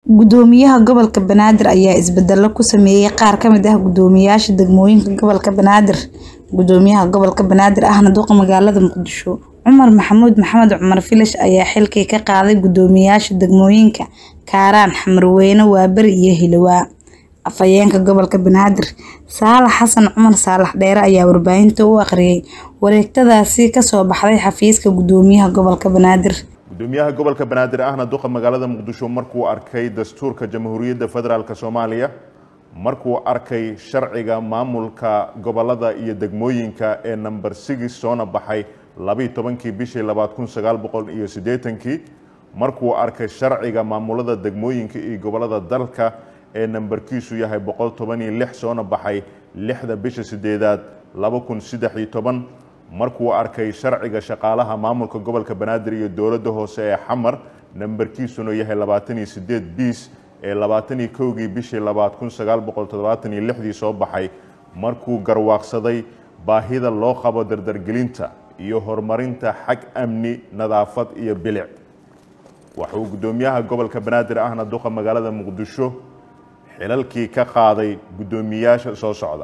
Gudoomiyaha Gobolka Banaadir ayaa isbedelo ku sameeyay qaar ka mid ah guddoomiyaasha degmooyinka gobolka Banaadir. Gudoomiyaha Gobolka Banaadir ahna duqa magaalada Muqdisho, Cumar Maxamuud Maxamed Cumar Filish ayaa xilkii ka qaaday guddoomiyaasha degmooyinka Kaaraan, Xamarweyne, Waaberi iyo Hiilowa. Afhayeenka Gobolka Banaadir, Saalax Xasan Cumar Saalax Dheere ayaa warbaahinta u akhriyay wareegtadaasi ka soo baxday xafiiska Gudoomiyaha Gobolka Banaadir. gudoomiyaha gobolka banaadir ahna duqa magaalada muqdisho markuu arkay dastuurka jamhuuriyadda federaalk soomaaliya markuu arkay sharciga maamulka gobolada iyo degmooyinka ee number six soona baxay labiiyo tobankii bishii labaad kun sagaal boqol iyo siddeetankii markuu arkay sharciga maamulada degmooyinka iyo gobolada dalka ee nambarkiisu yahay boqol toban iyo lix soona baxay lixda bisha sideedaad laba kun saddex iyo toban markuu arkay sharciga shaqaalaha maamulka gobolka banaadir iyo dowladda hoose ee xamar nambarkiisuna yahay labaatan iyo sideed biis ee labaatan iyo kowgii bishii labaad kun sagaal boqol toddobaatan iyo lixdii soo baxay markuu garwaaqsaday baahida loo qabo dardargelinta iyo horumarinta xag amni nadaafad iyo bilic wuxuu guddoomiyaha gobolka banaadir ahna duqa magaalada muqdisho xilalkii ka qaaday guddoomiyaasha soo socda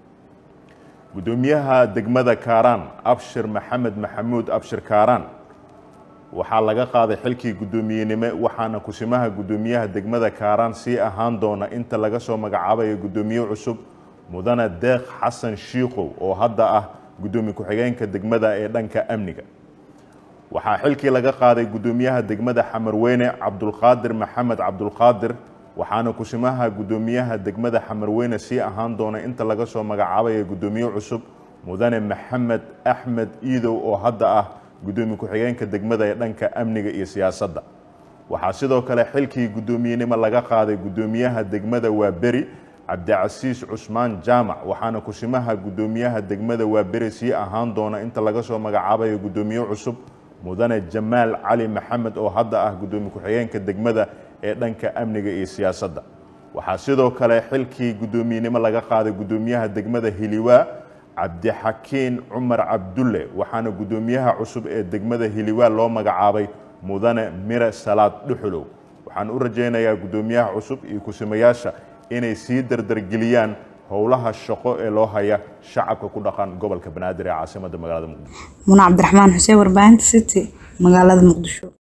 guddoomiyaha degmada kaaraan abshir maxamed maxamuud abshir kaaraan waxaa laga qaaday xilkii guddoomiyenimo waxaana kusimaha guddoomiyaha degmada kaaraan sii ahaan doona inta laga soo magacaabayo guddoomiye cusub mudane deeq xasan shiikow oo hadda ah guddoomiye ku-xigeenka degmada ee dhanka amniga waxaa xilkii laga qaaday guddoomiyaha degmada xamarweyne cabdulqaadir maxamed cabdulqaadir waxaana kusimaha guddoomiyaha degmada xamarweyne sii ahaan doona inta laga soo magacaabayo guddoomiye cusub mudane maxamed axmed iidow oo hadda ah guddoomiye ku-xigeenka degmada ee dhanka amniga iyo siyaasadda waxaa sidoo kale xilkii guddoomiyenimo laga qaaday guddoomiyaha degmada waaberi cabdicasiis cusmaan jaamac waxaana kusimaha guddoomiyaha degmada waaberi sii ahaan doona inta laga soo magacaabayo guddoomiye cusub mudane jamaal cali maxamed oo hadda ah guddoomiye ku-xigeenka degmada ee dhanka amniga iyo siyaasadda waxaa sidoo kale xilkii guddoomiyenimo laga qaaday guddoomiyaha degmada hiliwaa cabdixakiin cumar cabdulle waxaana guddoomiyaha cusub ee degmada hiliwaa loo magacaabay mudane mire salaad dhuxulow waxaan u rajaynayaa guddoomiyaha cusub iyo kusimayaasha inay sii dardargeliyaan howlaha shaqo ee loo haya shacabka ku dhaqan gobolka banaadir ee caasimada magaalada muqdisho Muna Cabdiraxmaan Xuseen warbaahinta City magaalada Muqdisho